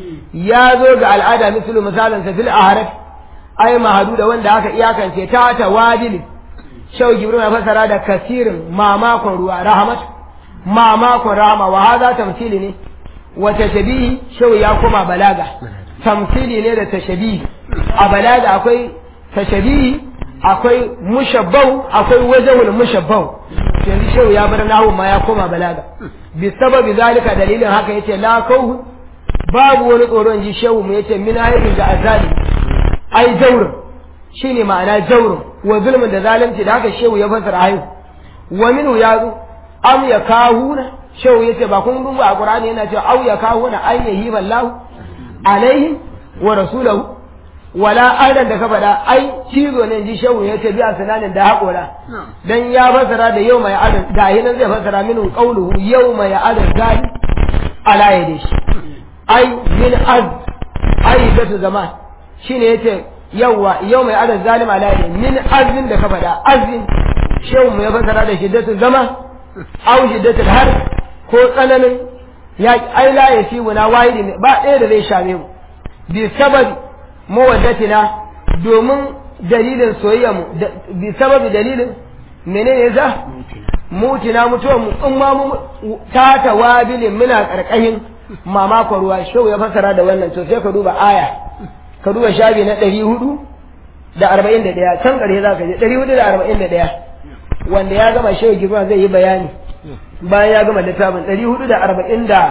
[SPEAKER 1] ya zo ga al'ada mislu misalan sa fil ahraf ai mahadu da wanda aka iyakance ta tawadil shehu jibril ya fasara da kasirin mamakon ruwa rahmat mamakon rahama wa hadha tamthili ne wa tashabihi shehu ya koma balaga tamthili ne da tashabihi a balaga akwai tashabihi akwai mushabbau akwai wajhul mushabbau yanzu shehu ya bar nahu ma ya koma balaga bi sababi zalika dalilin haka yace la kauhu babu wani tsoron ji shehu mu yace min haifin da azali ai jawrun shine ma'ana jawrun wa zulmin da zalunci da haka shehu ya fasara hayu wa minhu ya zo am ya kahuna shehu yace ba kun duba a qur'ani yana cewa au ya kahuna ay yahi ballahu alaihim wa rasulahu wala aidan da ka faɗa ai cizo ne ji shehu ya ce biya sananin da haƙora dan ya fasara da yau mai adan da nan zai fasara minu qawluhu yau mai adan zali ala yadi shi ai min az ai da su zaman shine yace yawa yau mai adan zalim ala yadi min azin da ka faɗa azin shehu mu ya fasara da shiddatu zaman au shiddatu har ko tsananin ya ai la yasibuna wahidi ba ɗaya da zai shame mu bi sababi mawaddatina domin dalilin soyayya mu bi sababi dalilin menene za mutina mutuwa mu in ma mu ta tawabilin muna karkashin mamakon ruwa shehu ya fasara da wannan to sai ka duba aya ka duba shabi na ɗari hudu da arba'in da ɗaya can ƙarshe za ka je ɗari hudu da arba'in da ɗaya wanda ya gama shehu girma zai yi bayani bayan ya gama littafin ɗari hudu da arba'in da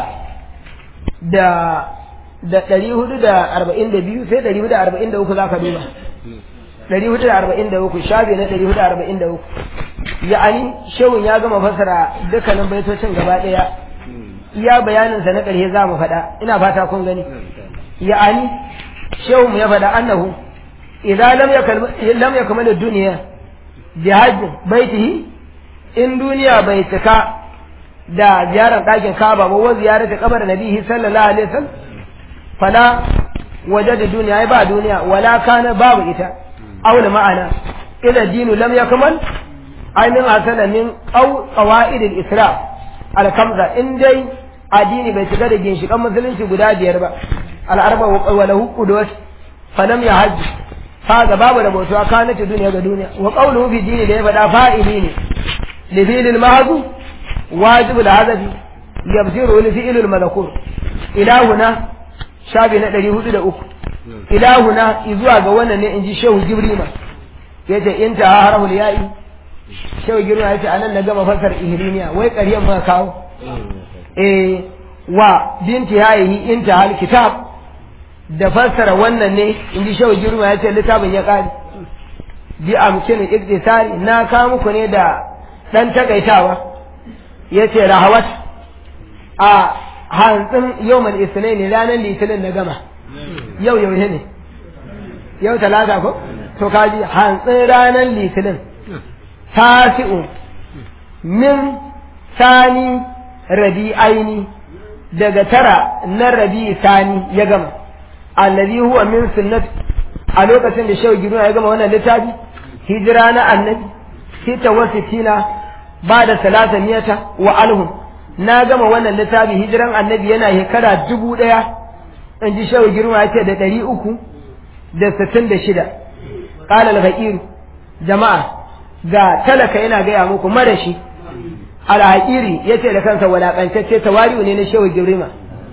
[SPEAKER 1] da da ɗari hudu da arba'in da biyu sai ɗari hudu da arba'in da uku za ka duba ɗari hudu da arba'in da uku shafi na ɗari hudu da arba'in da uku ya'ani shehun ya gama fassara dukkanin baitocin gaba ɗaya iya bayaninsa na ƙarshe za mu faɗa ina fata kun gani ya'ani shehu mu ya faɗa annahu idan lam yakal lam yakmal ad-dunya bi hajj baitihi in duniya bai cika da ziyarar ɗakin Kaaba ba wa ziyarar kabar Nabihi sallallahu alaihi wasallam fala wajada duniya ai ba duniya wala kana babu ita aula ma'ana ila dinu lam yakmal ai min asala min aw qawaid al-isra al-kamza in dai addini bai shiga da ginshikan musulunci guda biyar ba al-arba wa lahu qudwat falam yahajj kaga babu da bautuwa kana ta duniya ga duniya wa qawluhu fi dini da ya faɗa fa'ili ne li fi'l al-mahdu wajib al-hadafi yabsiru li fi'l al-malakur ilahuna shabi na 403 ilahuna izuwa ga wannan ne inji shehu jibrima yace inta harahul ya'i shehu jibrima yace anan na gama fasar ihrimiya wai ƙaryan ma kawo eh wa binti yayi inta hal kitab da fassara wannan ne in ji shehu girma ya ce littafin ya ƙari bi amkin iktisari na kawo muku ne da ɗan takaitawa ya ce rahawat a hantsin yawmal isnai ne ranar litinin na gama yau yau ne yau talata ko to kaji hantsin ranar litinin tasi'u min sani rabi aini daga tara na rabi sani ya gama alladhi huwa min sunnati a lokacin da shehu girma ya gama wannan littafi hijira na annabi sita wa sittina ba da salata miyata wa alhum na gama wannan littafi hijiran annabi yana shekara dubu ɗaya in ji shehu girma ya ce da ɗari uku da sittin da shida ƙala al jama'a ga talaka yana gaya muku marashi al-haƙiri ya ce da kansa walaƙantacce tawari'u ne na shehu girma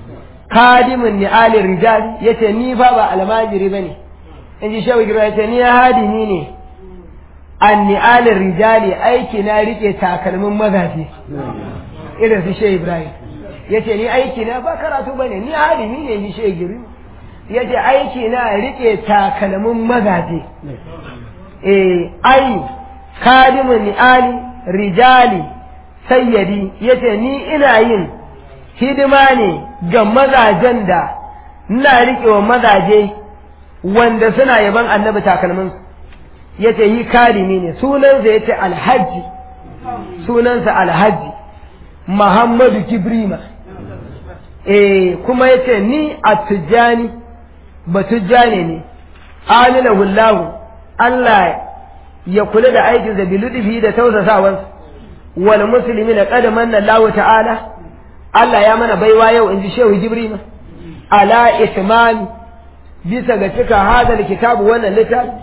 [SPEAKER 1] kadimin ni'alin rijal yace ni fa ba almajiri bane in ji shawi gira yace ni hadimi ne an ni'alin rijali aiki na rike takalmin mazaje irin su shehu ibrahim yace ni aiki na ba karatu bane ni hadimi ne ni shehu gira yace aiki na rike takalmin mazaje eh ai kadimin ni'ali rijali sayyadi yace ni ina yin hidima ne ga mazajen da ina riƙewa mazaje wanda suna yaban annabi takalmin ya ce yi karimi ne sunansa ya ce alhaji sunansa alhaji muhammadu kibrima eh kuma ya ce ni a tujjani ba tujjani ne amina hullahu Allah ya kula da aikinsa biludufi da tausasawansa wal musulmi na ƙadaman Allah ta'ala Allah ya mana baiwa yau in ji Shehu Jibril ala itmami bisa ga cika hadal kitabu wannan littafi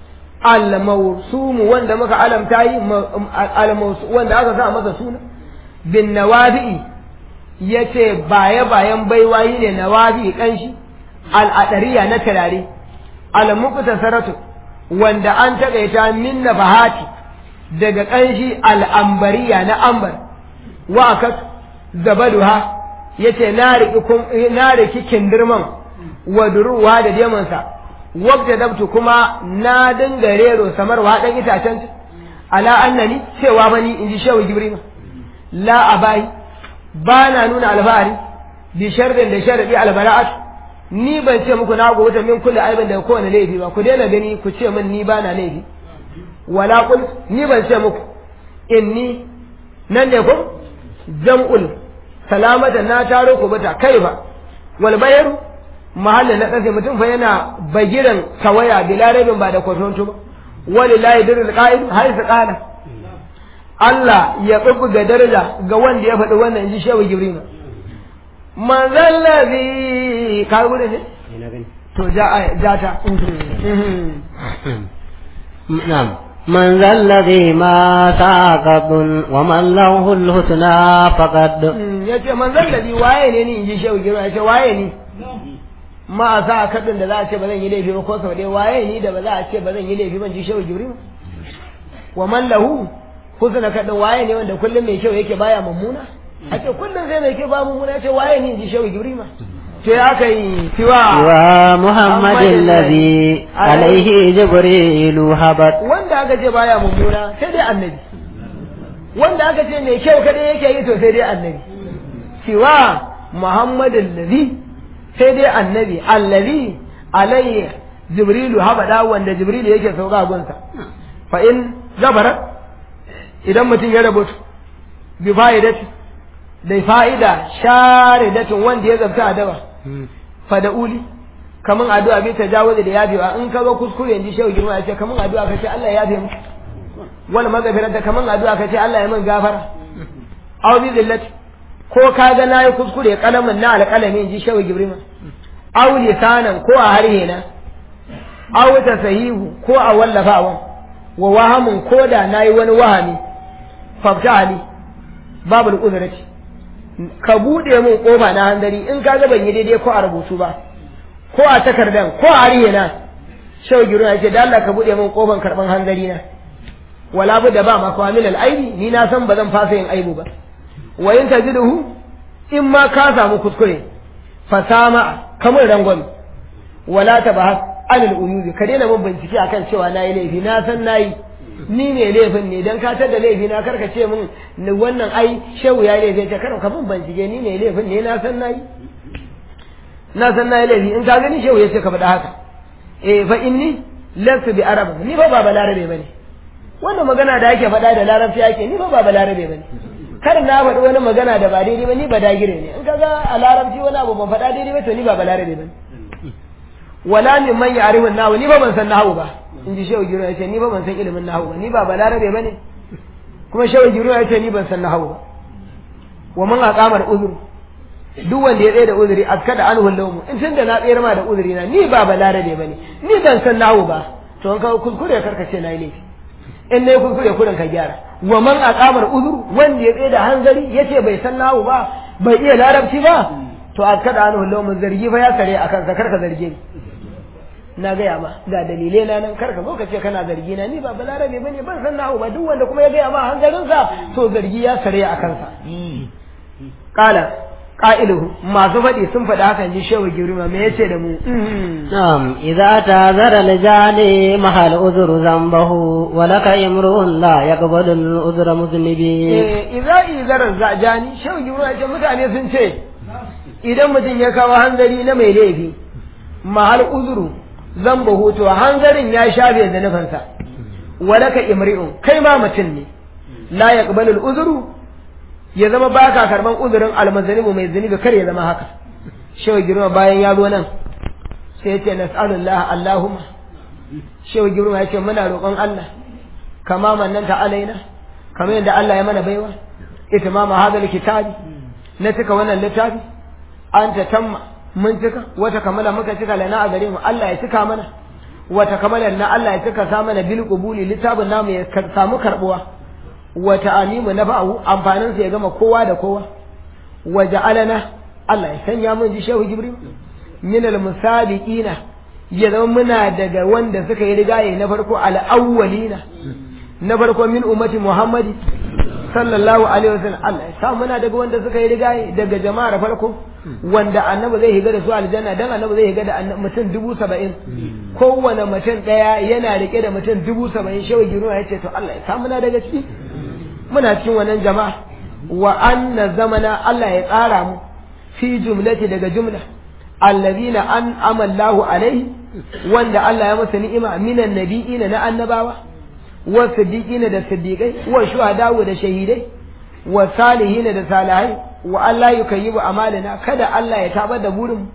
[SPEAKER 1] al-mawsum wanda muka alamta yi wanda aka sa masa suna bin nawabi yace baya bayan baiwa yi ne nawabi kanshi al-adariya na turare al-muqtasaratu wanda an takaita min nabahati daga kanshi al-ambariya na ambar wa akat zabaduha yace na riki na riki kindirman waduruwa da demansa wabda dabtu kuma na dinga rero samarwa dan itacen ala annani cewa bani inji shehu jibril la abai ba na nuna alfahari bi sharrin da sharadi albara'at ni ban ce muku na gota min kulli aibin da kowane laifi ba ku daina gani ku ce min ni ba na laifi wala kul ni ban ce muku inni nan ne ko jam'ul salamatan na taro ku bata kai ba wal bayaru mahallin na ƙasa mutum fa yana bagiran kawaya bila rabin ba da kwatonto ba walillahi dirul qa'id har su qala Allah ya ga daraja ga wanda ya faɗi wannan inji shehu jibril man zallazi ka gure ne to ja ja ta
[SPEAKER 2] na'am من ذا الذي ما ساقط ومن له الحسنى فقد
[SPEAKER 1] yace man zallazi waye ne ni inji shehu jibril yace waye ni ma za a kaɗin da za a ce ba zan yi laifi ba ko sau ɗaya waye ni da ba za a ce ba zan yi laifi ban ji shehu jibril wa man lahu husna kaɗin waye ne wanda kullum mai kyau yake baya mummuna a ce kullum sai mai kyau ba mummuna ya ce waye ni ji shehu jibril to ya aka yi siwa
[SPEAKER 2] wa muhammadin ladhi alaihi jibrilu habat
[SPEAKER 1] wanda aka ce baya mummuna sai dai annabi wanda aka ce mai kyau kadai yake yi to sai dai annabi siwa muhammadin lazi sai dai annabi allazi alayhi jibrilu habada wanda jibrilu yake sauka gunsa fa in zabara idan mutum ya rabutu bi fa'idati da fa'ida sharidatin wanda ya zabta adaba fa da uli kaman addu'a bi tajawuzi da yabewa in ka ga kuskure inji shehu girma ya ce kaman addu'a ka ce Allah ya yabe mu wal magfirata kaman addu'a ka ce Allah ya min gafara aw bi zillati ko ka ga nayi kuskure kalamin na alƙalami inji shehu girma aw lisanan ko a harhe na aw sahihu ko a wallafawan wa wahamun ko da nayi wani wahami fafta ali babul uzrati ka bude mun kofa na handari in ka ga ban yi daidai ko a rubutu ba ko a takardan ko a ariye na shau giru ya ce da Allah ka bude min kofan karban hanzari na wala bu da ba ma kwa min aibi ni na san ba zan fasa yin aibu ba wa in tajiduhu in ma ka samu kuskure fasama kamar rangon wala tabahas anil uyubi ka daina mun bincike akan cewa nayi laifi na san nayi ni ne laifin ne dan ka tada laifi na karka ce min wannan ai shehu ya laifi ce kar ka mun bincike ni ne laifin ne na san nayi na san na yi laifi in ka gani shehu ya ce ka faɗa haka eh fa inni lasu bi arab ni fa ba balarabe bane wannan magana da ake faɗa da larabci ake ni fa ba balarabe bane kar na faɗi wani magana da ba daidai ba ni ba dagire ne in ka ga a larabci wani abu ban faɗa daidai ba to ni ba balarabe bane wala min man ya'rifu nahu ni ba ban san nahu ba in ji shehu giro ya ce ni ba ban san ilimin nahu ba ni ba balarabe bane kuma shehu giro ya ce ni ban san nahu ba wa man aqamar uzur duk wanda ya tsaye da uzuri askada an hullumu in tunda na tsayar ma da uzuri na ni ba balarabe bane ni ban san nahu ba to an kawo kuskure karka ce na yi laifi in ne kuskure kurin ka gyara wa man aqamar uzur wanda ya tsaye da hanzari yace bai san nahu ba bai iya larabci ba to askada an hullumu zargi fa ya kare akan sa karka zarge ni na gaya ma ga dalilai na nan karka zo ka ce kana zargi na ni ba balarabe bane ban san nahu ba duk wanda kuma ya gaya ma hanzarinsa to zargi ya kare a kansa kala ƙa'iluhu masu faɗi sun faɗi hakan ji shehu girma me yace da mu
[SPEAKER 2] نعم إذا تعذر لجاني محل أذر ذنبه ولك امرؤ لا يقبل الأذر مذنبي
[SPEAKER 1] eh idza izar zajani shehu girma yace mutane sun ce idan mutum ya kawo hanzari na mai laifi mahal uzuru zambahu to hanzarin ya shafe zanufansa walaka imri'un kai ma mutum ne la yaqbalu al-uzru ya zama ba ka karban uzurin almazanibu mai zunubi kar ya zama haka shehu girma bayan ya zo nan sai ya ce nas'alullah allahumma shehu girma ya ce muna roƙon Allah kama mannan ta alaina kamar yadda Allah ya mana baiwa itimama hadal kitabi na cika wannan littafi an ta tamma mun cika wata kamala muka cika lana a gare mu Allah ya cika mana wata kamala na Allah ya cika sa mana bil qubuli littafin namu ya samu karbuwa wata amimu na ba'u amfaninsa ya gama kowa da kowa wa ja'alana Allah ya sanya mun ji shehu jibril min al musabiqina ya zama muna daga wanda suka yi rigaye na farko al awwalina na farko min ummati muhammadi sallallahu alaihi wasallam Allah ya sa muna daga wanda suka yi rigaye daga jama'ar farko wanda annabi zai higa da su aljanna dan annabi zai higa da mutum dubu saba'in kowane mutum daya yana rike da mutum dubu saba'in shehu jibril ya ce to Allah ya sa muna daga ciki muna cikin wannan jama'a wa anna zamana Allah ya tsara mu fi jumlati daga jumla allazina an amallahu alaihi wanda Allah ya masa ni'ima minan nabiyina na annabawa wa siddiqina da siddiqai wa shuhada da shahidai wa salihina da salihai wa Allah yukayyibu amalina kada Allah ya tabar da burin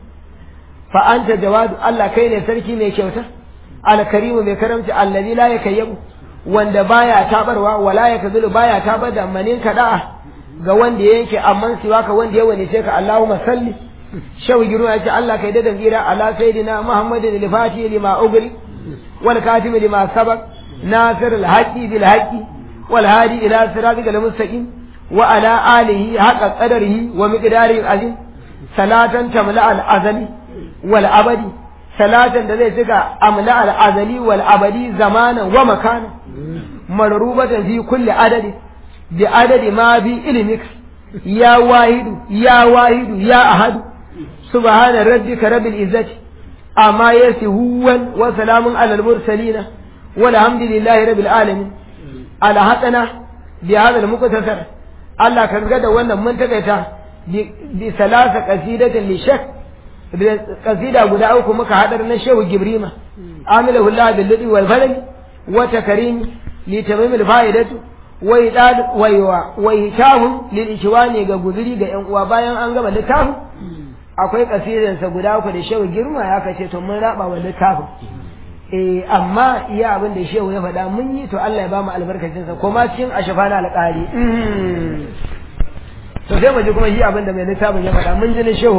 [SPEAKER 1] fa anta jawadu Allah kai ne sarki mai kyauta alkarimu mai karamci allazi la yakayyibu wanda baya tabarwa wala ya kazulu baya tabar da manin da'a ga wanda yake amman siwa ka wanda ya wani ka Allahumma salli shawi giru ya ce Allah kai dadan tsira ala sayyidina Muhammadin al-Fatihi lima ugri wal katimi lima sabaq nasir al-haqi bil haqi wal hadi ila siratikal mustaqim wa ala alihi haqa qadarihi wa miqdarihi azim salatan tamla al-azali wal abadi salatan da zai cika amla al-azali wal abadi zamanan wa makanan marrubatan fi kulli adadi bi adadi ma bi ilmik ya wahidu ya wahidu ya ahadu subhana rabbika rabbil izzati amma yasihuwan wa salamun alal mursalina walhamdulillahi rabbil alamin ala hatana bi hadal muqtasar Allah ka ga da wannan mun takaita bi salasa qasidatin li shak bi qasida guda uku muka hadar na shehu gibrima amilahu Allah bil lidi wal falal wa takrim li tamam al fa'idatu wa idad wa wa hitahum lil ikhwani ga guzuri ga yan uwa bayan an gama littafin akwai kasidansa guda uku da shehu girma ya kace to mun raba wa littafin eh amma iya abin da shehu ya faɗa mun yi to Allah ya ba mu albarkacin sa kuma cikin ashafa na alƙari to sai mu ji kuma shi abin da mai littafin ya faɗa mun ji ne shehu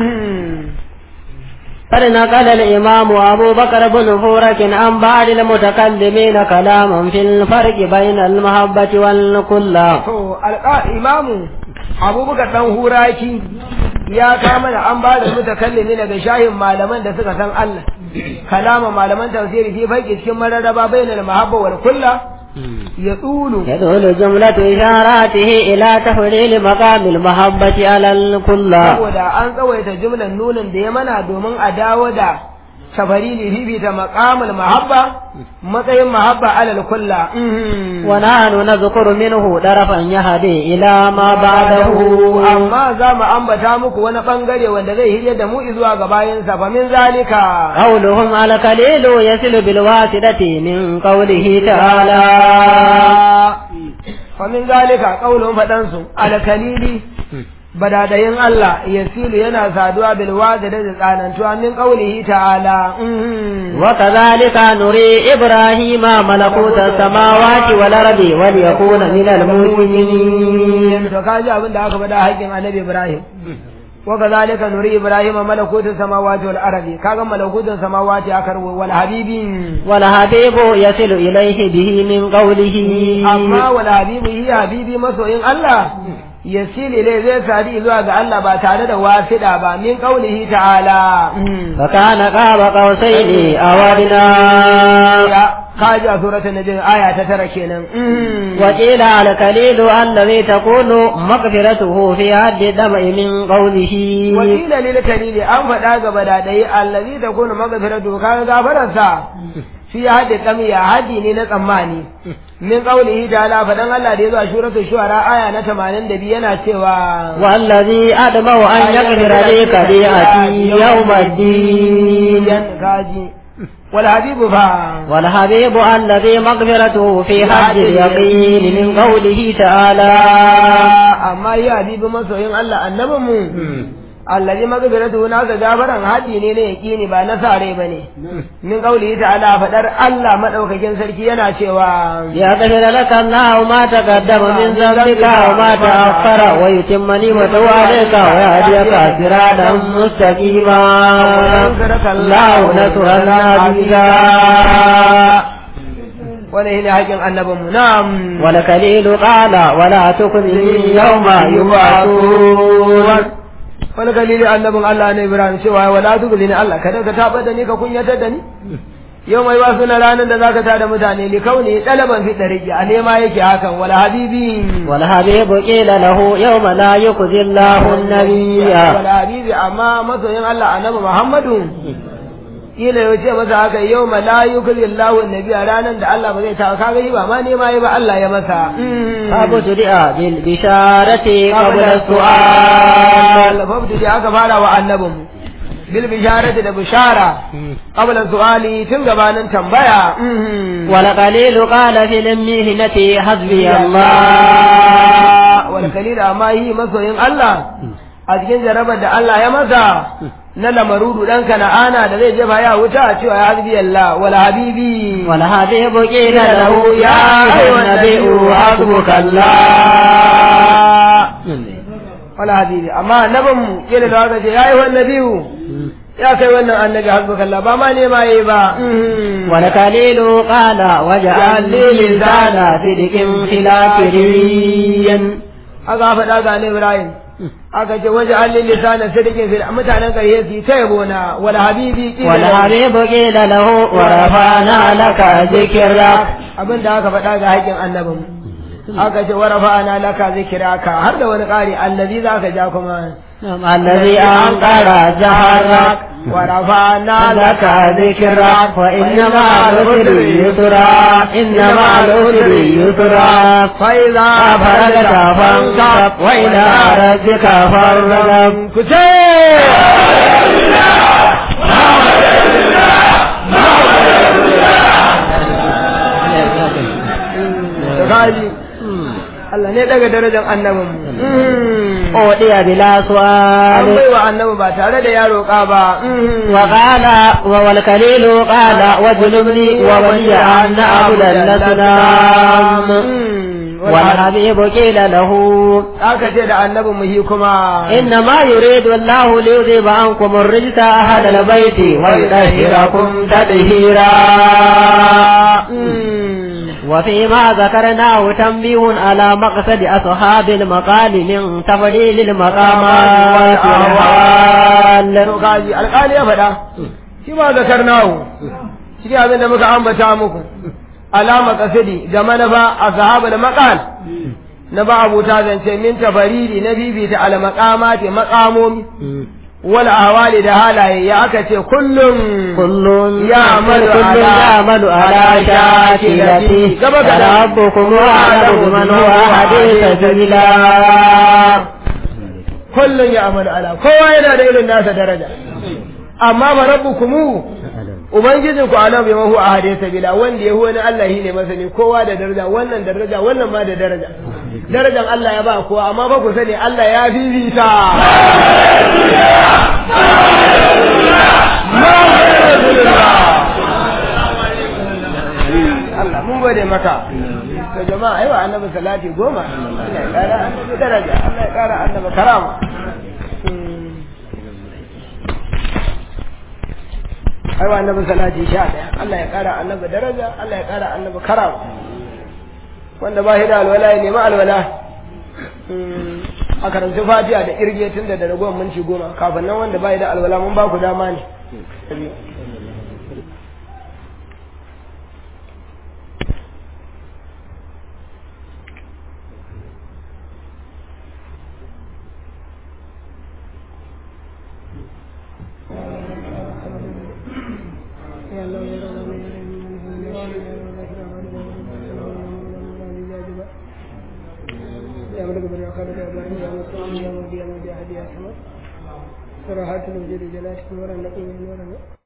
[SPEAKER 2] قد نقل الإمام أبو بكر بن فورك عن بعض المتكلمين كلاما في الفرق بين المحبة والكلة.
[SPEAKER 1] to imamu abubakar dan huraki ya kama da an ba da mutakallimi daga shahin malaman da suka san Allah kalama malaman tafsiri fi farki cikin mararraba bainal mahabba wal kulla ya tsulu
[SPEAKER 2] يدل جملة إشاراته إلى تحليل مقام المحبة على الكلة
[SPEAKER 1] saboda an tsawaita jumlan nunin da ya mana domin a dawo da safari ne fifita maqamul mahabba matsayin mahabba alal kulla
[SPEAKER 2] ونحن نذكر منه طرفا يهدي إلى ما بعده
[SPEAKER 1] amma za mu ambata muku wani bangare wanda zai hirya da mu zuwa ga bayansa fa min zalika
[SPEAKER 2] قولهم على قليل يصل بالواسطة من قوله تعالى
[SPEAKER 1] fa min zalika qaulun fadansu al kalili badadayin Allah yasilu yana saduwa bil wadi da tsanantuwa min qaulihi ta'ala
[SPEAKER 2] وكذلك نري إبراهيم ملكوت السماوات والأرض وليكون من المؤمنين
[SPEAKER 1] to kaji abin da aka faɗa haƙin annabi Ibrahim wa kazalika nuri Ibrahim malakutu samawati wal ardi kaga malakutun samawati aka rubu wal habibin
[SPEAKER 2] والحبيب يصل إليه به من قوله
[SPEAKER 1] amma wal habibu hi habibi masoyin Allah yasili ne zai sadi zuwa ga Allah ba tare da wasida ba min qaulihi ta'ala
[SPEAKER 2] فكان قاب قوسين أو أدنى
[SPEAKER 1] ya kaji a suratul najm aya ta tara kenan
[SPEAKER 2] وقيل على الكليل الذي تكون مغفرته في حد الدمع من قوله
[SPEAKER 1] wakila lil kalili an faɗa ga badadai allazi takunu maghfiratu kaga gafararsa fi haddi kamiya haddi ne na tsammani min qaulihi ta'ala fadan Allah da yazo a suratul shu'ara aya na 82 yana cewa
[SPEAKER 2] والذي أدمع أن يغفر لي خطيئتي يوم الدين
[SPEAKER 1] kaji wal habibu fa
[SPEAKER 2] والحبيب الذي مغفرته في حد اليقين من قوله تعالى
[SPEAKER 1] amma ya habibu masoyin Allah annabin mu allazi maghfiratu na ga gafaran hadi ne na yaqini ba na sare bane min qaulihi ta'ala fadar Allah madaukakin sarki yana cewa
[SPEAKER 2] يغفر لك الله ما تقدم من ذنبك وما تأخر ويتم نعمته عليك ويهديك صراطا مستقيما الله نصرا عزيزا
[SPEAKER 1] wani ne haƙin annabinmu na'am
[SPEAKER 2] والكليل قال ولا تخزني يوم يبعثون
[SPEAKER 1] wani kalili annabin Allah ne Ibrahim cewa wala tugli ni Allah kada ka tabar da ni ka kunyatar da ni yau mai wasu na ranar da zaka tada mutane li kauni dalaban fi dariki a nema yake hakan wala habibi
[SPEAKER 2] والحبيب قيل له يوم لا يخزي الله النبي
[SPEAKER 1] wala habibi amma masoyin Allah annabi Muhammadu kila ya ce masa haka yau ma la yukli Allahu annabi a ranar da Allah ba zai ta kaga yi ba ma nema yi ba Allah ya masa
[SPEAKER 2] فابتدئ بالبشارة قبل السؤال
[SPEAKER 1] fabdu da aka fara wa annabin bil bisharati da bishara qabla su'ali tun gabanin tambaya
[SPEAKER 2] والقليل قال في المهنة حسبي الله
[SPEAKER 1] wal kalil amma yi masoyin Allah a cikin jarabar da Allah ya masa na lamarudu dan kana'ana da zai jefa ya wuta cewa ya hasbi Allah wal habibi
[SPEAKER 2] والحبيب قيل له يا أيها النبي حسبك الله
[SPEAKER 1] wal habibi amma annabin mu kila da haka ce yayi wannan nabiyu ya kai wannan annabi hasbuka Allah ba ma ne ma yi ba
[SPEAKER 2] والكليل قال واجعل لي لسان صدق في الآخرين
[SPEAKER 1] aka faɗa ga ne Ibrahim aka ce waje an lisana sadiqin fil mutanen ƙarye su ta yabo na wal habibi qila lahu.
[SPEAKER 2] والحبيب قيل له ورفعنا لك ذكرك
[SPEAKER 1] abin da aka faɗa ga haƙin annabin aka ce wa rafa'ana laka zikraka har da wani ƙari allazi zaka ja kuma
[SPEAKER 2] الذي أنقر ظهرك
[SPEAKER 1] ورفعنا
[SPEAKER 2] لك ذكرك فإن مع العسر يسرا إن مع العسر يسرا
[SPEAKER 1] فإذا
[SPEAKER 2] فرجت فانصب وإلى ربك فارغب
[SPEAKER 1] Kaji, Allah ne daga darajar annabin mu.
[SPEAKER 2] أودي بلا
[SPEAKER 1] An
[SPEAKER 2] سؤال
[SPEAKER 1] bai wa annabi ba tare da ya roƙa ba.
[SPEAKER 2] وقال والكليل قال وجنبني وولي أن أعبد الأصنام والحبيب قيل له
[SPEAKER 1] Aka ce da annabin mu shi kuma.
[SPEAKER 2] إنما يريد الله ليذهب عنكم الرجس أهل البيت ويطهركم تطهيرا وفيما ذكرناه تنبيه على مقصد أصحاب المقال من تفضيل المقامات والأحوال
[SPEAKER 1] To kaji, alƙali ya faɗa. Shi ma zakar nahu. Shi abin da muka ambata muku. Alama kasidi ga manufa a sahaba da maƙal. Na ba abuta zance min tafaridi na bibita al maqamati maqamomi wal ahwali da halaye ya aka ce kullum
[SPEAKER 2] كل
[SPEAKER 1] يعمل
[SPEAKER 2] كل
[SPEAKER 1] على-
[SPEAKER 2] يعمل على شاكلته
[SPEAKER 1] gaba gaba.
[SPEAKER 2] ربكم أعلم بمن هو حديث سبيلا
[SPEAKER 1] kullum ya amalu ala kowa yana da irin nasa daraja amma ba rabbukumu ubangijin ku alam bi mahu ahade sabila wanda yahu wani Allah shi ne masani kowa da daraja wannan daraja wannan ma da daraja darajan Allah ya ba kowa amma fa ku sani Allah ya fifita Allah mun gode maka to jama'a aiwa annabi salati goma Allah ya kara annabi daraja Allah ya kara annabi karama aiwa annabi salati sha daya Allah ya kara annabi daraja Allah ya kara annabi karama wanda ba shi da alwala ya nemi alwala a karanci fatiha da kirge tun da ragowar minti goma kafin nan wanda ba shi da alwala mun ba ku dama ne صراحات الوجود جلاتكم ورا نقوم ورا